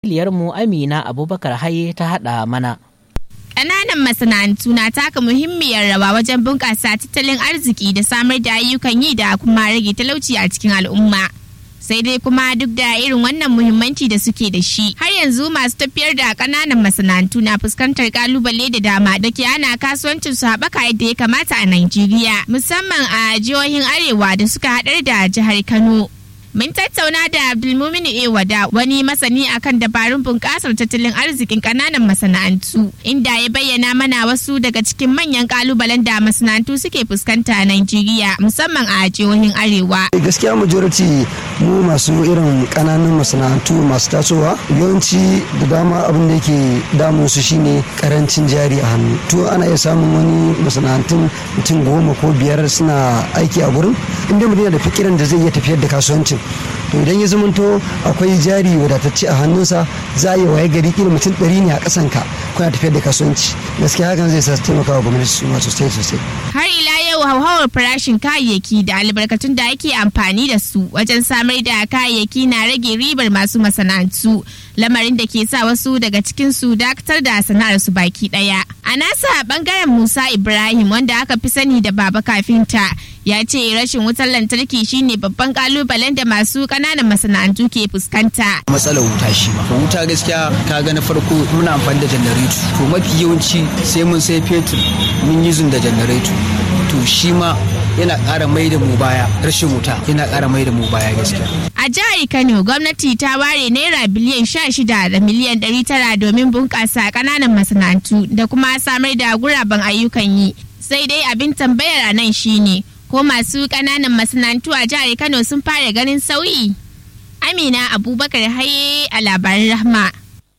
wakiliyarmu Amina Abubakar Haye ta haɗa mana. Ƙananan masana'antu na taka muhimmiyar rawa wajen bunƙasa tattalin arziki da samar da ayyukan yi da kuma rage talauci a cikin al'umma. Sai dai kuma duk da irin wannan muhimmanci da suke da shi, har yanzu masu tafiyar da ƙananan masana'antu na fuskantar ƙalubale da dama da ke ana kasuwancin su haɓaka yadda ya kamata a Najeriya, musamman a jihohin Arewa da suka haɗar da jihar Kano. Mun tattauna da Abdulmumin Ewada wani masani akan dabarun bunƙasar tattalin arzikin ƙananan masana'antu inda ya bayyana mana wasu daga cikin manyan ƙalubalen da masana'antu suke fuskanta a Najeriya musamman a jihohin Arewa. Gaskiya majority mu masu irin ƙananan masana'antu masu tasowa yawanci da dama abin da yake damun su shine karancin jari a hannu. To ana iya samun wani masana'antun mutum goma ko biyar suna aiki a gurin inda mutum yana da fikiran da zai iya tafiyar da kasuwancin to idan ya zamanto akwai jari wadatacce a hannunsa za a yi waye gari kila mutum ɗari ne a ƙasan ka kuna tafiyar da kasuwanci gaskiya hakan zai sa taimaka wa gwamnati su sosai sosai har ila yau hauhawar farashin kayayyaki da albarkatun da ake amfani da su wajen samar da kayayyaki na rage ribar masu masana'antu lamarin da ke sa wasu daga cikin su dakatar da sana'ar su baki daya a nasa bangaren musa ibrahim wanda aka fi sani da baba kafinta ya ce rashin wutar lantarki shine babban kalubalen da masu kananan masana'antu ke fuskanta. matsalar wuta shi ma wuta gaskiya ka ga na farko muna amfani da janareto to mafi yawanci sai mun sai fetur mun yi da janareto to shi ma yana ƙara mai da mu baya rashin wuta yana ƙara mai da mu baya gaskiya. A jihar Kano gwamnati ta ware naira biliyan sha shida da miliyan ɗari tara domin bunƙasa ƙananan masana'antu da kuma samar da guraben ayyukan yi. Sai dai abin tambayar a nan shine ko masu ƙananan masana'antu a jihar Kano sun fara ganin sauyi? Amina Abubakar Haye a labarin Rahma.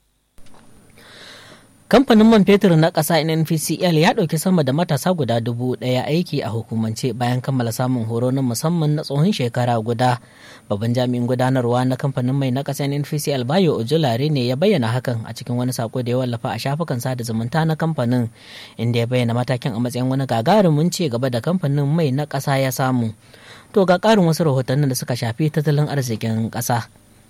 Kamfanin man fetur na ƙasa NNPCL ya ɗauki sama da matasa guda dubu ɗaya aiki a hukumance bayan kammala samun horo na musamman na tsohon shekara guda. Babban jami'in gudanarwa na kamfanin mai na ƙasa NNPCL Bayo Ojulare ne ya bayyana hakan a cikin wani sako da ya wallafa a shafukan sada zumunta na kamfanin inda ya bayyana matakin a matsayin wani gagarumin ci gaba da kamfanin mai na ƙasa ya samu. To ga ƙarin wasu rahotannin da suka shafi tattalin arzikin ƙasa.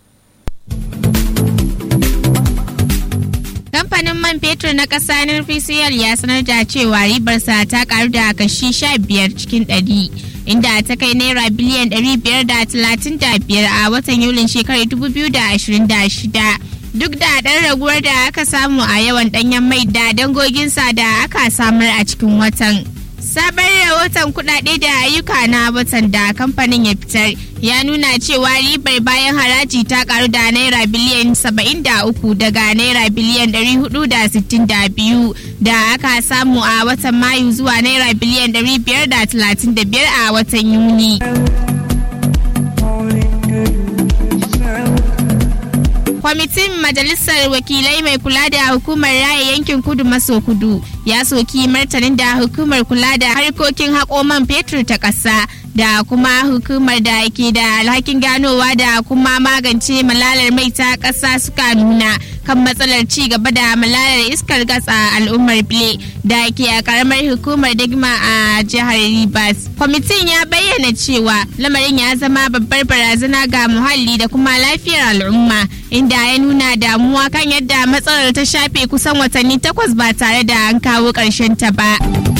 kamfanin man fetur na ƙasa NPCL ya sanar da cewa ribarsa ta karu da kashi 15 cikin 100 inda ta kai naira biliyan 535 a watan yulin shekarar 2026 duk da ɗan raguwar da aka samu a yawan ɗanyen mai da dangoginsa da aka samar a cikin watan. sabon rahoton kudade da ayyuka na watan da kamfanin ya fitar ya nuna cewa ribar bayan haraji ta karu da naira biliyan 73 daga naira biliyan 462 da aka samu a watan mayu zuwa naira biliyan 535 a watan yuni. kwamitin majalisar wakilai mai kula da hukumar raya yankin kudu maso kudu ya soki martanin da hukumar kula da harkokin haƙo man fetur ta ƙasa da kuma hukumar da ke da alhakin ganowa da kuma magance malalar mai ta ƙasa suka nuna kan matsalar ci gaba da malalar iskar gas a al'ummar bile da ke a karamar hukumar digma a jihar rivers kwamitin ya bayyana cewa lamarin ya zama babbar barazana ga muhalli da kuma lafiyar al'umma inda ya nuna damuwa kan yadda matsalar ta shafe kusan watanni takwas ba tare da an kawo ƙarshen ta ba.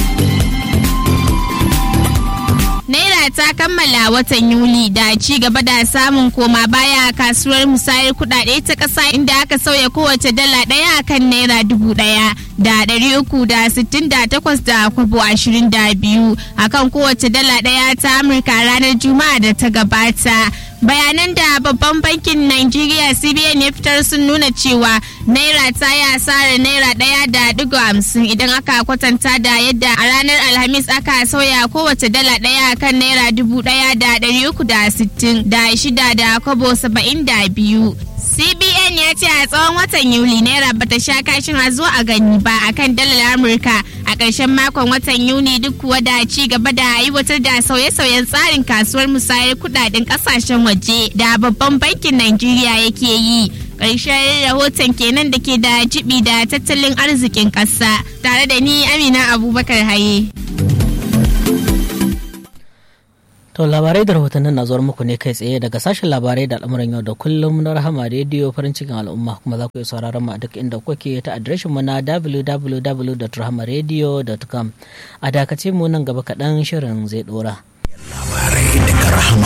Naira ta kammala watan Yuli da ci gaba da samun koma baya a kasuwar musayar kudade ta ƙasa inda aka sauya kowace dala ɗaya akan naira dubu ɗaya da ɗari uku da sittin da takwas da kwabo ashirin da biyu akan kowace dala ɗaya ta Amurka ranar Juma'a da ta gabata. bayanan da babban bankin Najeriya CBN ya fitar sun nuna cewa naira ta yi asarar naira ɗaya da digo hamsin idan aka kwatanta da yadda a ranar alhamis aka sauya kowace dala ɗaya kan naira dubu ɗaya da ɗari uku da sittin da shida da kwabo saba'in da biyu CBN ya ce a tsawon watan Yuli naira bata sha kashin a zo a gani ba akan dalar Amurka a ƙarshen makon watan Yuni duk kuwa da ci gaba da aiwatar da sauye-sauyen tsarin kasuwar musayar kudaden ƙasashen waje da babban bankin Najeriya yake yi. Ƙarshen rahoton kenan da ke da jibi da tattalin arzikin ƙasa tare da ni Amina Abubakar Haye. To labarai da rahotannin na zuwar muku ne kai tsaye daga sashen labarai da al'amuran yau da kullum na rahama rediyo farin cikin al'umma kuma za ku iya sauraron mu a duk inda kuke ta adireshin mu na www.rahamaradio.com a dakace mu nan gaba kaɗan shirin zai ɗora. Labarai daga rahama